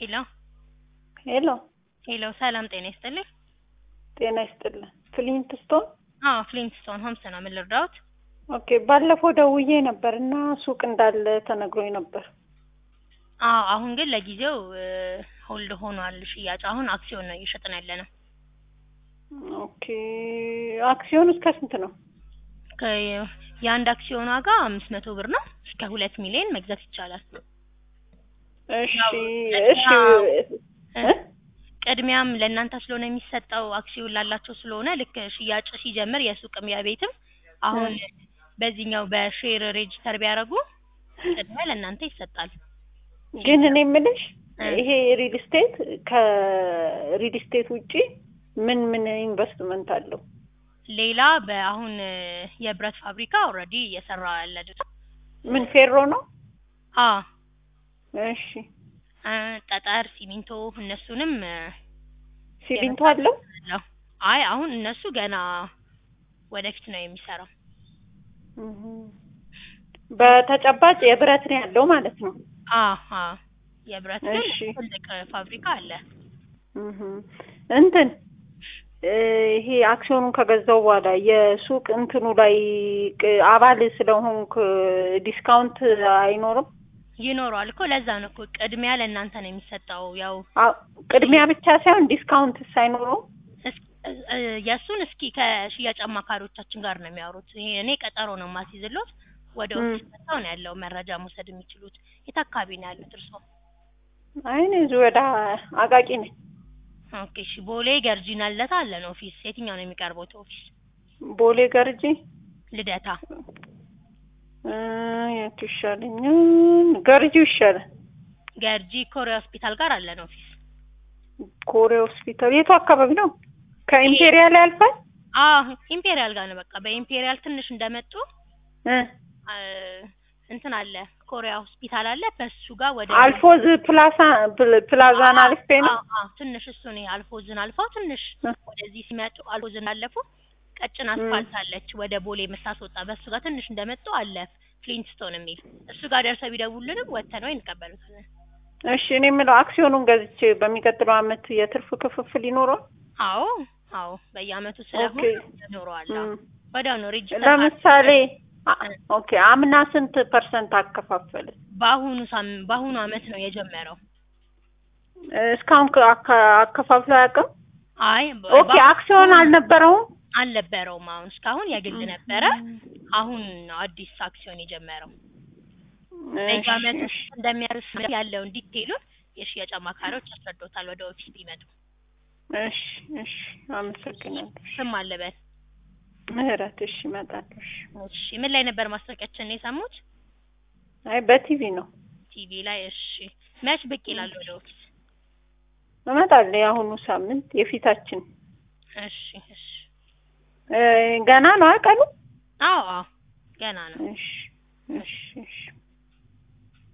ሄሎ ሄሎ ሄሎ፣ ሰላም ጤና ይስጥልኝ። ጤና ይስጥልን። ፍሊንት ስቶን? አዎ ፍሊንትስቶን ሆምስ ነው። ምን ልርዳዎት? ኦኬ። ባለፈው ደውዬ ነበር እና ሱቅ እንዳለ ተነግሮኝ ነበር። አዎ አሁን ግን ለጊዜው ሆልድ ሆኗል ሽያጭ። አሁን አክሲዮን ነው እየሸጥን ያለ ነው። ኦኬ። አክሲዮን እስከ ስንት ነው? ከ- የአንድ አክሲዮን ዋጋ አምስት መቶ ብር ነው። እስከ ሁለት ሚሊዮን መግዛት ይቻላል። እሺ ያው እሺ እ? ቅድሚያም ለእናንተ ስለሆነ የሚሰጠው አክሲዮን ላላቸው ስለሆነ ልክ ሽያጭ ሲጀምር የሱቅም የቤትም አሁን በዚህኛው በሼር ሬጅስተር ቢያደርጉ ቅድሚያ ለእናንተ ይሰጣል። ግን እኔ የምልሽ እ። ይሄ ሪል ስቴት ከሪል ስቴት ውጪ ምን ምን ኢንቨስትመንት አለው? ሌላ በአሁን የብረት ፋብሪካ ኦልሬዲ እየሰራ ያለ ድርጅት ምን ፌሮ ነው? አ እሺ እ፣ ጠጠር፣ ሲሚንቶ እነሱንም እ፣ ሲሚንቶ አለው? አለው። አይ አሁን እነሱ ገና ወደፊት ነው የሚሰራው። እህ። በተጨባጭ የብረት ነው ያለው ማለት ነው። አ አ የብረት ግን እሺ። ትልቅ ፋብሪካ አለ። እህ። እንትን እ፣ ይሄ አክሲዮኑን ከገዛው በኋላ የሱቅ እንትኑ ላይ ቅ- አባል ስለሆንክ ዲስካውንት አይኖርም? ይኖረዋል እኮ ለዛ ነው እኮ ቅድሚያ ለእናንተ ነው የሚሰጠው። ያው አ- ቅድሚያ ብቻ ሳይሆን ዲስካውንትስ አይኖረውም? እስ- እ፣ የእሱን እስኪ ከሽያጭ አማካሪዎቻችን ጋር ነው የሚያወሩት። ይሄ እኔ ቀጠሮ ነው የማስይዝሎት። ወደ ም። ኦፊስ መጥተው ነው ያለው መረጃ መውሰድ የሚችሉት። የት አካባቢ ነው ያሉት እርስዎ? አይ እኔ እዚሁ ወደ አቃቂ ነኝ። ኦኬ እሺ። ቦሌ ገርጂና ልደታ አለን ኦፊስ። የትኛው ነው የሚቀርበው ኦፊስ? ቦሌ ገርጂ ልደታ። እ፣ የቱ ይሻለኛል? ገርጂው ይሻላል። ገርጂ ኮሪያ ሆስፒታል ጋር አለን ኦፊስ። ኮሪያ ሆስፒታል የቱ አካባቢ ነው? ከኢምፔሪያል ያልፋል? አዎ ኢምፔሪያል ጋር ነው። በቃ በኢምፔሪያል ትንሽ እንደመጡ እ አ፣ እንትን አለ ኮሪያ ሆስፒታል አለ። በሱ ጋር ወደ አልፎዝ ፕላሳ ፕል- ፕላዛን አልፌ ነው። አዎ፣ አዎ፣ ትንሽ እሱ ነው አልፎዝን አልፈው ትንሽ እ። ወደዚህ ሲመጡ አልፎዝን አለፉ። ቀጭን አስፋልት አለች ወደ ቦሌ የምታስወጣ በሱ ጋር ትንሽ እንደመጡ አለ ፍሊንትስቶን የሚል እሱ ጋር ደርሰው ቢደውሉንም ወጥተን ወይ እንቀበሉታለን። እሺ እኔ የምለው አክሲዮኑን ገዝቼ በሚቀጥለው አመት የትርፍ ክፍፍል ይኖረዋል? አዎ አዎ በየአመቱ ስለሆነ ኦኬ። ይኖረዋል። ም። አዎ ወዲያው ነው ሬጅስተር ለምሳሌ አ- ኦኬ አምና ስንት ፐርሰንት አከፋፈለ? በአሁኑ ሳም በአሁኑ አመት ነው የጀመረው። እስካሁን ከ- አካ- አከፋፍሎ አያውቅም? አይ ኦኬ አክሲዮን አልነበረውም? አልነበረውም። አሁን እስካሁን የግል ነበረ። አሁን ነው አዲስ አክሲዮን የጀመረው። በየአመቱ እሺ፣ እንደሚያርስ ያለውን ዲቴይሉን የሽያጭ አማካሪዎች ያስረዶታል ወደ ኦፊስ ቢመጡ። እሺ እሺ አመሰግናለሁ። ስም አለበት። ምህረት እሺ እመጣለሁ። እሺ። እሺ ምን ላይ ነበር ማስታወቂያችን የሰሙት? አይ በቲቪ ነው ቲቪ ላይ። እሺ መች ብቅ ይላል ወደ ኦፊስ? እመጣለሁ። የአሁኑ ሳምንት የፊታችን እሺ እሺ። እ፣ ገና ነው ቀኑ? አዎ አዎ ገና ነው። እሺ እሺ እሺ